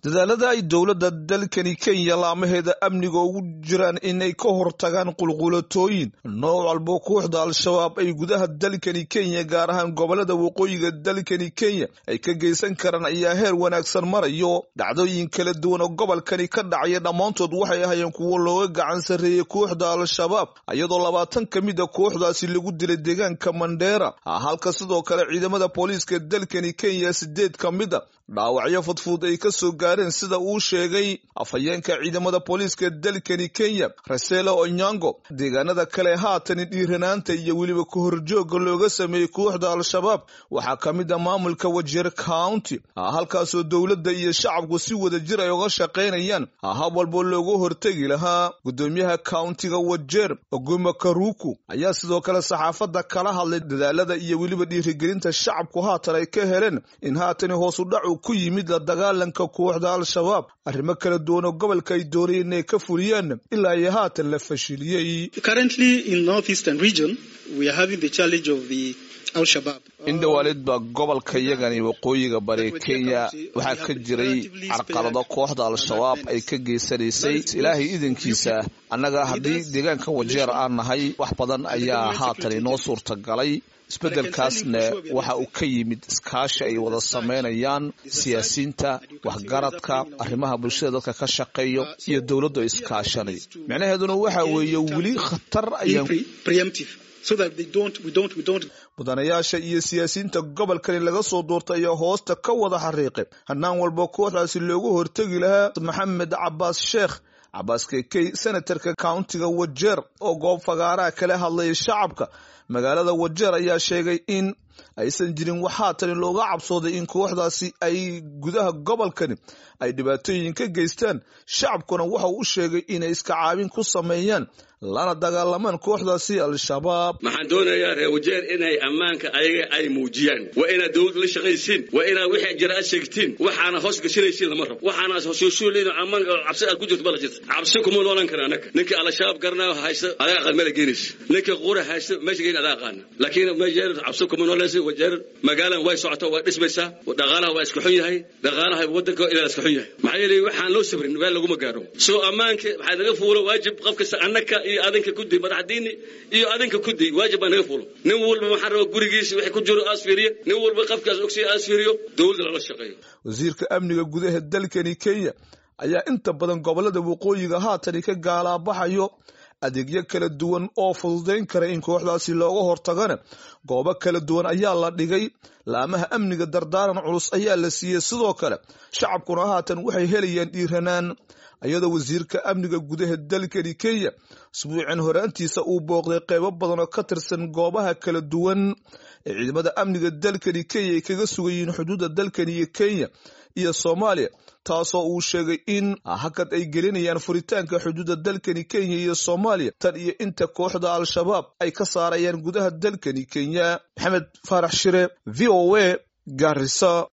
dadaalada ay dowladda dalkani kenya laamaheeda amniga ugu jiraan inay ka hortagaan qulqulatooyin nooc walbo kooxda al-shabaab ay gudaha dalkani kenya gaar ahaan gobolada waqooyiga dalkani kenya ay ka geysan karaan ayaa heer wanaagsan marayo dhacdooyin kala duwan oo gobolkani ka dhacaya dhammaantood waxay ahaayeen kuwo looga gacan sarreeyey kooxda al-shabaab iyadoo labaatan ka mid a kooxdaasi lagu dilay deegaanka mandheera halka sidoo kale ciidamada booliiska dalkani kenya sideed ka mid a dhaawacyo fudfud ay ka soo gaareen sida uu sheegay afhayeenka ciidamada booliiska dalkani kenya rasela onyango deegaanada kale haatani dhiiranaanta iyo weliba kahorjooga looga sameeyey kooxda al-shabaab waxaa ka mid a maamulka wajeer county halkaasoo dowladda iyo shacabku si wada jir ay uga shaqaynayaan hab walbo looga hortegi lahaa gudoomiyaha countiga wajeer oguma karuku ayaa sidoo kale saxaafadda kala hadlay dadaalada iyo weliba dhiirigelinta shacabku haatan ay ka heleen in haatani hoosu dhacu ku yimid la dagaalanka kooxda al-shabaab arrimo kala duwan oo gobolka ay doonayeen inay ka fuliyaan ilaa iyo haatan la fashiliyey indhawaalid baa gobolka yagani waqooyiga bari kenya waxaa ka jiray carqalado kooxda al-shabaab ay ka geysanaysay ilaahay idankiisa annaga haddii deegaanka wajeer aan nahay wax badan ayaa haatan inoo suurtagalay isbeddelkaasna waxa uu ka yimid iskaashi ay wada samaynayaan siyaasiyiinta waxgaradka arrimaha bulshada dadka ka shaqeeyo iyo dowladdu iskaashanay micnaheeduna waxa weeye weli khatar ayaan mudanayaasha iyo siyaasiyiinta gobolkani laga soo doortay ayaa hoosta ka wada xariiqay hanaan walba kooxdaasi loogu hortegi lahaa maxamed cabaas sheekh cabaas kekey senatarka countiga wajeer oo goob fagaaraha kala hadlaya shacabka magaalada wajeer ayaa sheegay in aysan jirin wax haatani looga cabsooday in kooxdaasi ay gudaha gobolkani ay dhibaatooyin ka geystaan shacabkuna waxa uu u sheegay inay iska caabin ku sameeyaan lana dagaalamaan kooxdaasi al-shabaab waxaan doonayaa reer wajeer inay ammaanka ayaga ay muujiyaan waa inaad dowladda la shaqaysiin waa inaad wixii jira aad sheegtiin waxaana hoos gashanaysiin lama rabo waxaana hoshooshuulin ammaan cabsi aad ku jirto bala jirta cabsi kuma noolan kara annaga ninkii al-shabaab garanayo haysta adaa aqaan meel geynaysa ninkii qura haysta meesha geyn adaa aqaana laakiin wajeer cabsi kuma noolaysa wajeer magaalan way socotaa waa dhismaysaa dhaqaalaha waa iska xun yahay dhaqaalaha waddanka ilaa iska xun yahay maxaa yeelay waxaan loo sabrin meel laguma gaaro soo ammaanka waxaa naga fuulo waajib qof kasta annaka iyo adinka kudi madaxdiini iyo adinka kudi waajib baa naga fuulo nin walba waxaan rabaa gurigiisa wixii ku jiro aas fiiriyo nin walba qafkaas ogsiya aas fiiriyo dowladda lala shaqeeyo wasiirka amniga gudaha dalkani kenya ayaa inta badan gobolada waqooyiga haatani ka gaalaabaxayo adeegyo kala duwan oo fududayn kara in kooxdaasi looga hortagana goobo kala duwan ayaa la dhigay laamaha amniga dardaaran culus ayaa la siiyey sidoo kale shacabkuna haatan waxay helayaan dhiiranaan iyadoo wasiirka amniga gudaha dalkani kenya isbuucin horaantiisa uu booqday qeybo badan oo ka tirsan goobaha kala duwan ee ciidamada amniga dalkani kenya ay kaga sugayiin xuduudda dalkani iyo kenya iyo soomaaliya taasoo uu sheegay in hakad ay gelinayaan furitaanka xuduudda dalkani kenya iyo soomaaliya tan iyo inta kooxda al-shabaab ay ka saarayaan gudaha dalkani kenya maxamed faarax shire v o a garisa